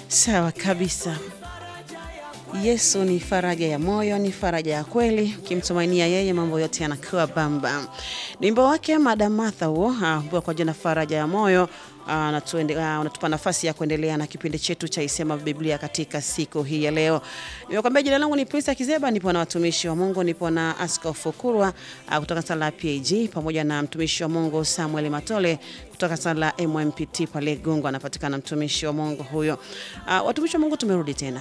Sawa kabisa. Yesu ni faraja ya moyo, ni faraja ya kweli. Ukimtumainia yeye, mambo yote yanakuwa bamba. Ni wimbo wake Madam Martha huo ambao kwa jina faraja ya moyo unatupa nafasi ya kuendelea na kipindi chetu cha Isema Biblia katika siku hii ya leo. Nimekwambia jina langu ni Prince Kizeba, nipo na watumishi wa Mungu, nipo na Askofu Kurwa kutoka sala ya PAG pamoja na mtumishi wa Mungu Samuel Matole kutoka sala ya MMPT pale Gungu, anapatikana mtumishi wa Mungu huyo. Uh, watumishi wa Mungu tumerudi tena.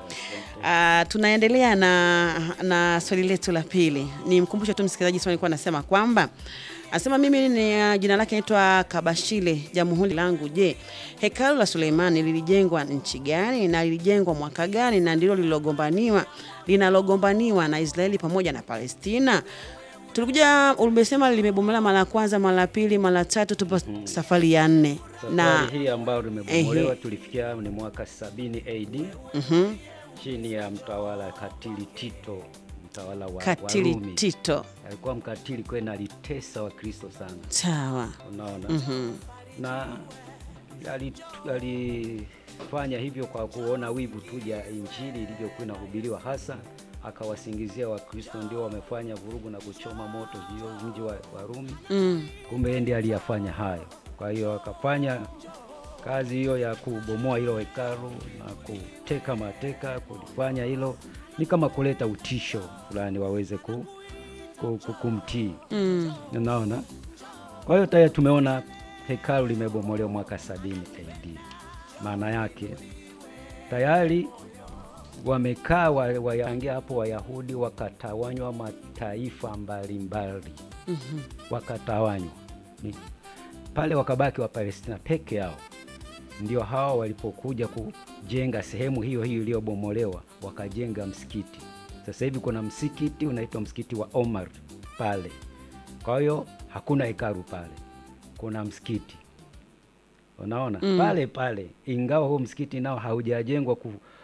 Uh, tunaendelea na, na swali letu la pili. Ni mkumbushe tu msikilizaji, swali nilikuwa nasema kwamba Anasema mimi ni uh, jina lake naitwa Kabashile Jamhuri langu. Je, hekalu la Suleimani lilijengwa nchi gani na lilijengwa mwaka gani na ndilo lilogombaniwa linalogombaniwa na Israeli pamoja na Palestina? Tulikuja umesema limebomolewa mara ya kwanza, mara ya pili, mara tatu, tupo Mhm. safari ya nne Safari na hii ambayo limebomolewa Ehe. tulifikia ni mwaka 70 AD mhm, chini ya mtawala katili Tito, mtawala wa Katili Warumi. Tito. Alikuwa mkatili kweli, na alitesa Wakristo sana, Sawa. unaona Mhm. na ali- alifanya hivyo kwa kuona wivu tu ya injili ilivyokuwa inahubiriwa, hasa akawasingizia Wakristo ndio wamefanya vurugu na kuchoma moto hiyo mji wa Warumi. Mm. Kumbe yeye ndiye aliyafanya hayo. Kwa hiyo akafanya kazi hiyo ya kubomoa hilo hekalu na kuteka mateka, kulifanya hilo ni kama kuleta utisho fulani waweze ku, ku, ku, kumtii. Mm. Unaona, kwa hiyo tayari tumeona hekalu limebomolewa mwaka 70 AD. Maana yake tayari wamekaa wa- wayangia hapo, Wayahudi wakatawanywa mataifa mbalimbali Mhm. wakatawanywa Ni- pale, wakabaki wa Palestina peke yao. Ndio hao walipokuja kujenga sehemu hiyo hiyo iliyobomolewa, wakajenga msikiti. Sasa hivi kuna msikiti unaitwa msikiti wa Omar pale. Kwa hiyo hakuna hekalu pale, kuna msikiti. Unaona Mm. pale pale, ingawa huo msikiti nao haujajengwa ku,